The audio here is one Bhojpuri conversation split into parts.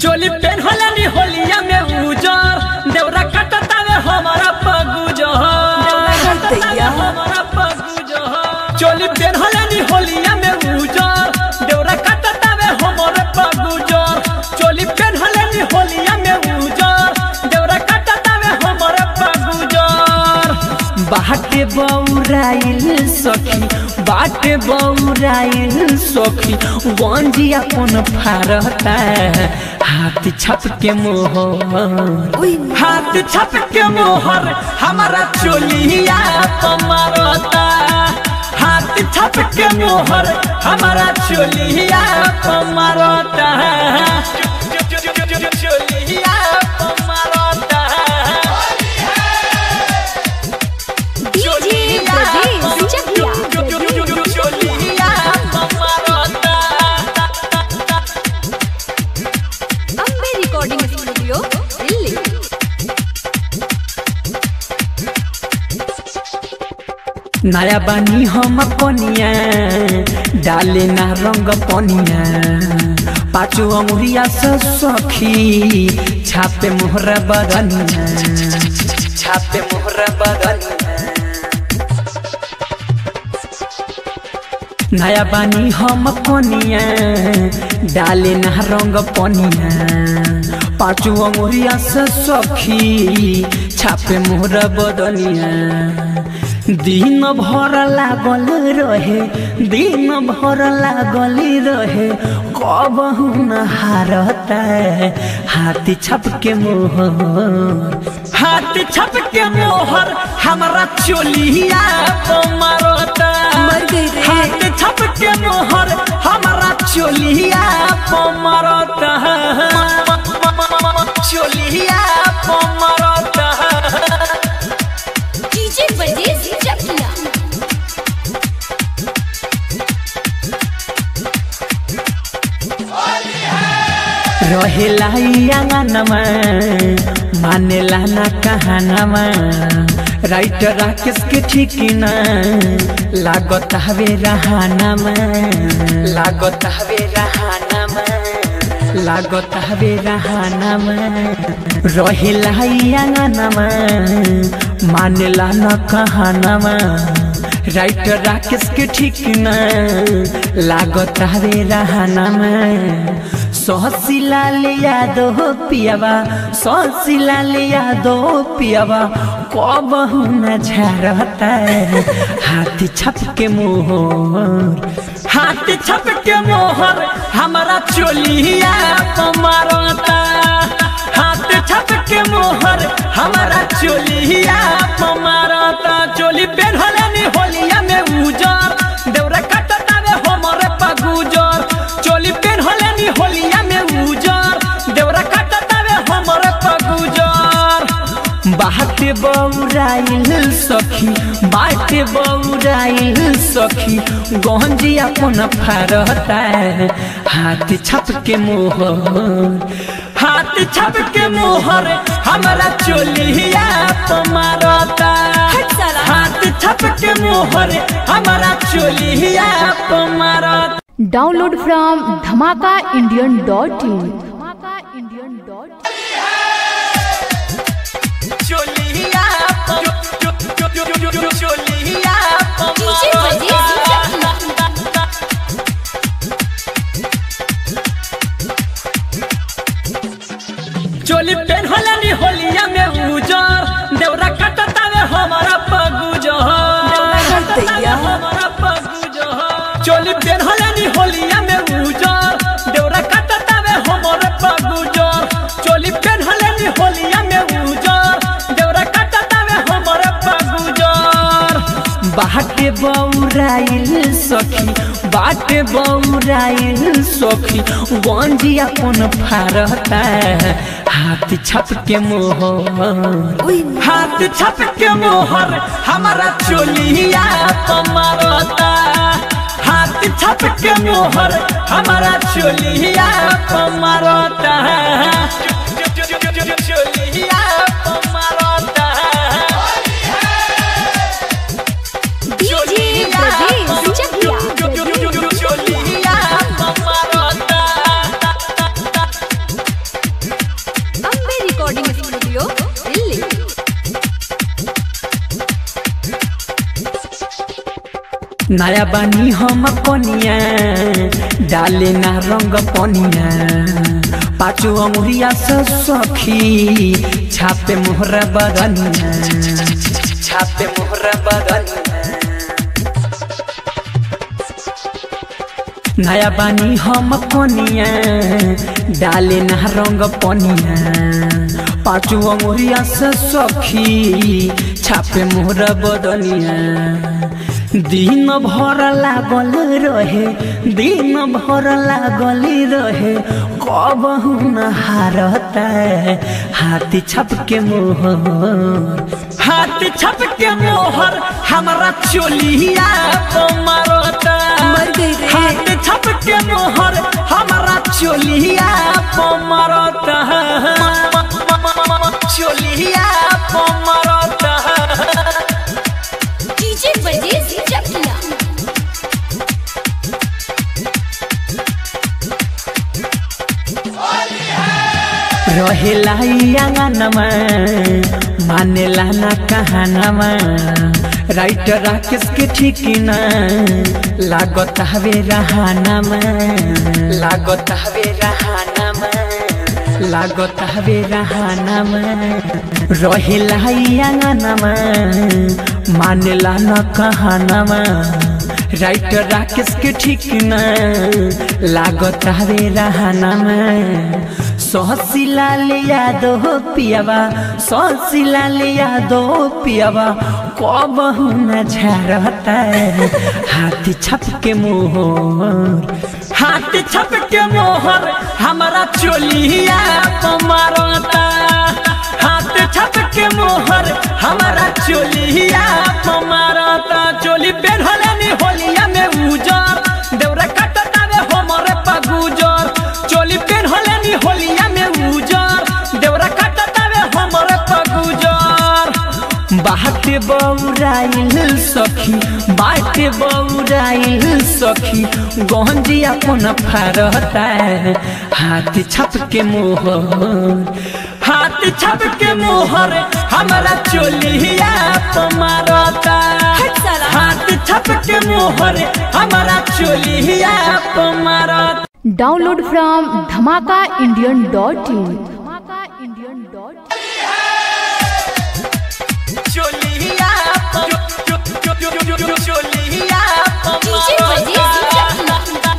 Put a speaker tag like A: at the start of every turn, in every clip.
A: चोली पेन होलानी होलिया में उजर देवरा कटतावे हमारा पगुजर
B: दैया।
A: हमारा पगुजर चोली पेन होलानी होलिया में उजर देवरा कटतावे हमारे पगुजर चोली पेन होलानी होलिया में उजर देवरा कटतावे हमारे पगुजर बाटे बौराइल सखी बाटे बौराइल सखी गंजी अपन फारता हाथ छप के मोहर
B: उई।
A: हाथ छप के मोहर हमारा चोलिया पमारता हाथ छप के मोहर हमारा चोलिया पमारता चोलिया पमारता
B: DJ Brajesh Chakiya Ambe recording studio Delhi
A: नया बानी हम पनिया डाले ना रंग पनिया पाँचो अंगुरिया से सखी छापे मोहरा बदनिया छापे मोहरा बदनिया नया बानी हम पनिया डाले ना रंग पनिया पाँचो अंगुरिया से सखी छापे मोहरा बदनिया दिन भर लागल रहे दिन भर लागल रहे कब न हारता हाथी छप के मोहर हाथी छप के मोहर हमारा चोलिया को मारता
B: मर गई रे।
A: हाथ छप के मोहर हमारा चोलिया को मारता चोलिया को मारता
B: डीजे ब्रजेश चकिया
A: रहेला आंगनमा मानेला ना कहानमा राइटर राकेश के ठीक ना लागत हवे रहानमा लागत हवे रहानमा लागत हवे रहानमा रहेला आंगनमा मानेला ना कहानमा राइटर राकेश के ठीक ना लागत हवे रहानमा सहसिला ले यादो पियावा सहसिला ले यादो पियावा कब न झरता हाथी छप के मोहर हाथी छप के मोहर हमारा चोलिया पमारता हाथ छप के मोहर हमारा चोलिया पमारता चोली पेन होलानी होलिया में उजर देवरा कटता रे हमरे पगुजर चोली पेन होलानी होलिया में उजर देवरा कटता रे हमरे पगुजर बाटे बौराइल सखी बाटे बौराइल सखी गंजी अपन फारता हाथ छप के मोहर हाथ छप के मोहर हमारा चोलिया पमारता
B: हट साला।
A: हाथ छप के मोहर हमारा चोलिया पमारता
C: download from Dhamaka Indian dot in Dhamaka Indian dot
A: चोलिया चोलिया
B: डीजे ब्रजेश चकिया
A: चोली पेन होलानी होलिया में उजर देवरा कटता वे हमारा पगुजर
B: दैया।
A: हमारा पगुजर चोली पेन होलानी होलिया में उजर देवरा कटता वे हमारे पगुजर चोली पेन होलानी होलिया में उजर देवरा कटता वे हमारे पगुजर बाटे बौराइल सखी बाटे बौराइल सखी गंजी अपन फारता हाथ छप के मोहर
B: उई।
A: हाथ छप के मोहर हमारा चोलिया पमारता हाथ छप के मोहर हमारा चोलिया पमारता चोलिया पमारता
B: डीजे ब्रजेश चकिया
A: चोलिया पमारता नया बानी हम कनिया डाले ना रंग पनिया पाँचो अंगुरिया से सखी छापे मोहरा बदनिया छापे मोहरा बदनिया नया बानी हम कनिया डाले ना रंग पनिया पाँचो अंगुरिया से सखी छापे मोहरा बदनिया दिन भर लागल रहे दिन भर लागल रहे कब न हारता हाथी छप के मोहर हाथी छप के मोहर हमारा चोलिया मारता
B: मर गई रे।
A: हाथ छप के मोहर हमारा चोलिया मारता चोलिया मारता
B: डीजे बजेज चकिया
A: रहेला आंगनमा मानेला ना कहानमा राइटर राकेश के ठीक ना लागत हवे रहानमा लागत हवे रहानमा लागत हवे रहानमा रहेला आंगनमा मानेला ना कहानमा राइटर राकेश के ठीक ना लागत हवे रहानमा सहसिला ले यादो पियावा सहसिला ले यादो पियावा कब न झरता हाथी छप के मोहर हाथी छप के मोहर हमारा चोलिया मारता हाथ छप के मोहर हमारा चोलिया मारता चोली पेन्हले होलिया में उजर देवरा कटता रे हमरे पगुजर चोली पेन्हले होलिया में उजर देवरा कटता रे हमरे पगुजर बाटे बौराइल सखी बाटे बौराइल सखी गंजी अपन फारता हाथ छप के मोहर हाथ छप के मोहर हमारा चोलिया मारता
B: हट साला।
A: हाथ छप के मोहर हमारा चोलिया मारता
C: download from Dhamaka Indian dot in Dhamaka Indian dot
A: चोलिया चोलिया
B: डीजे बजेज चकिया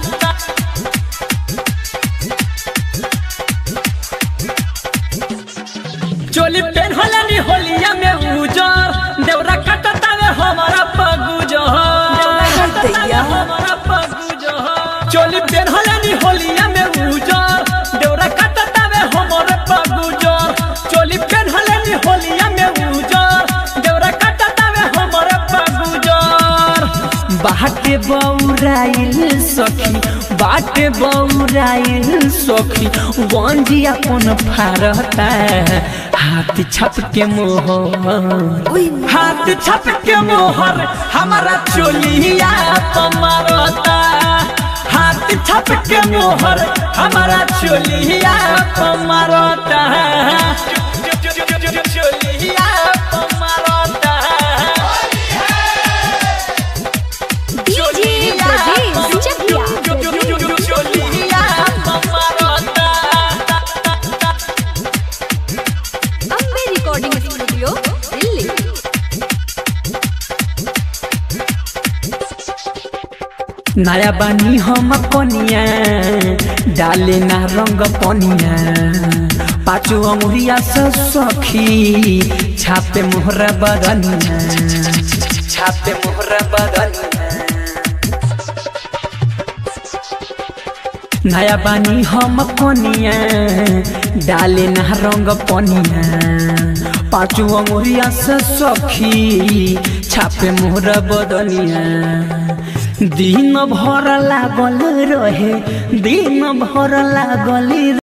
A: चोली पेन्हलनी होलिया में उजर देवरा कटता वे हमारा पगुजर
B: हट दैया।
A: हमारा पगुजर चोली पेन्हलनी होलिया में उजर देवरा कटता वे हमारे पगुजर चोली पेन्हलनी होलिया में उजर देवरा कटता वे हमारे पगुजर बाटे बौराइल सखी बाटे बौराइल सखी गंजी अपन फारता हाथ छप के मोहर
B: ओए
A: हाथ छप के मोहर हमारा चोलिया मारता हाथ छप के मोहर हमारा चोलिया मारता चोलिया मारता
B: DJ Bajej Chakiya Ambe recording studio Delhi
A: नया बानी हम कनिया डाले ना रंग पनिया पाँचो अंगुरिया से सखी छापे मोहरा बदनिया छापे मोहरा बदनिया नया बानी हम कनिया डाले ना रंग पनिया पाँचो अंगुरिया से सखी छापे मोहरा बदनिया दिन भर लागल रहे दिन भर लागल